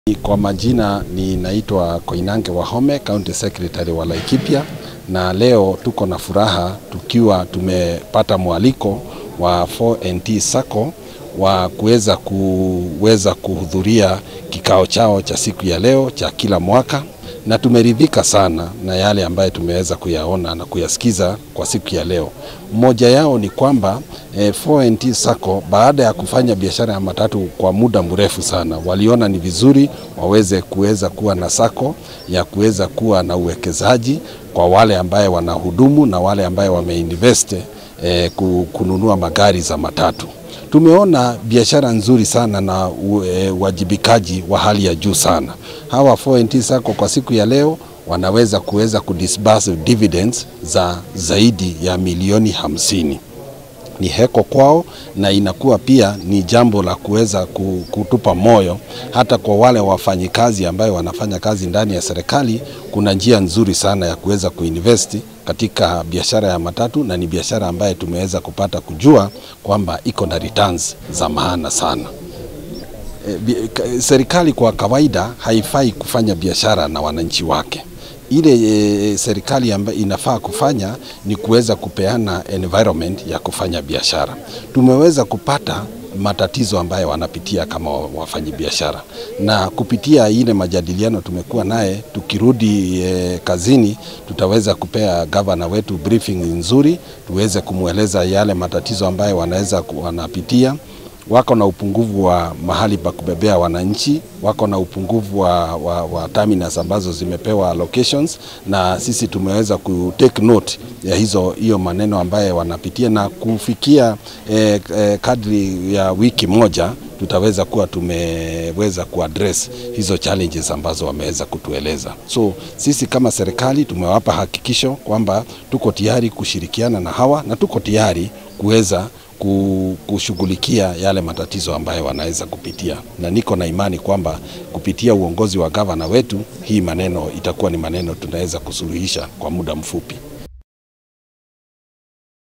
Kwa majina ninaitwa Koinange Wahome, County Secretary wa Laikipia, na leo tuko na furaha tukiwa tumepata mwaliko wa 4NT Sacco wa kuweza kuweza kuhudhuria kikao chao cha siku ya leo cha kila mwaka, na tumeridhika sana na yale ambayo tumeweza kuyaona na kuyasikiza kwa siku ya leo. Mmoja yao ni kwamba eh, 4NT Sacco baada ya kufanya biashara ya matatu kwa muda mrefu sana, waliona ni vizuri waweze kuweza kuwa na sako ya kuweza kuwa na uwekezaji kwa wale ambaye wanahudumu na wale ambaye wameinvest eh, kununua magari za matatu. Tumeona biashara nzuri sana na uwajibikaji wa hali ya juu sana. Hawa 4NT Sacco kwa siku ya leo wanaweza kuweza kudisburse dividends za zaidi ya milioni hamsini. Ni heko kwao na inakuwa pia ni jambo la kuweza kutupa moyo hata kwa wale wafanyikazi ambayo wanafanya kazi ndani ya serikali. Kuna njia nzuri sana ya kuweza kuinvest katika biashara ya matatu, na ni biashara ambayo tumeweza kupata kujua kwamba iko na returns za maana sana. E, serikali kwa kawaida haifai kufanya biashara na wananchi wake ile e, serikali ambayo inafaa kufanya ni kuweza kupeana environment ya kufanya biashara. Tumeweza kupata matatizo ambayo wanapitia kama wafanyabiashara, na kupitia ile majadiliano tumekuwa naye, tukirudi e, kazini tutaweza kupea gavana wetu briefing nzuri, tuweze kumweleza yale matatizo ambayo wanaweza wanapitia wako na upungufu wa mahali pa kubebea wananchi, wako na upungufu wa, wa, wa terminals ambazo zimepewa locations, na sisi tumeweza ku take note ya hizo hiyo maneno ambayo wanapitia na kufikia eh, eh, kadri ya wiki moja tutaweza kuwa tumeweza kuaddress hizo challenges ambazo wameweza kutueleza. So sisi kama serikali tumewapa hakikisho kwamba tuko tayari kushirikiana na hawa na tuko tayari kuweza kushughulikia yale matatizo ambayo wanaweza kupitia, na niko na imani kwamba kupitia uongozi wa gavana wetu hii maneno itakuwa ni maneno tunaweza kusuluhisha kwa muda mfupi.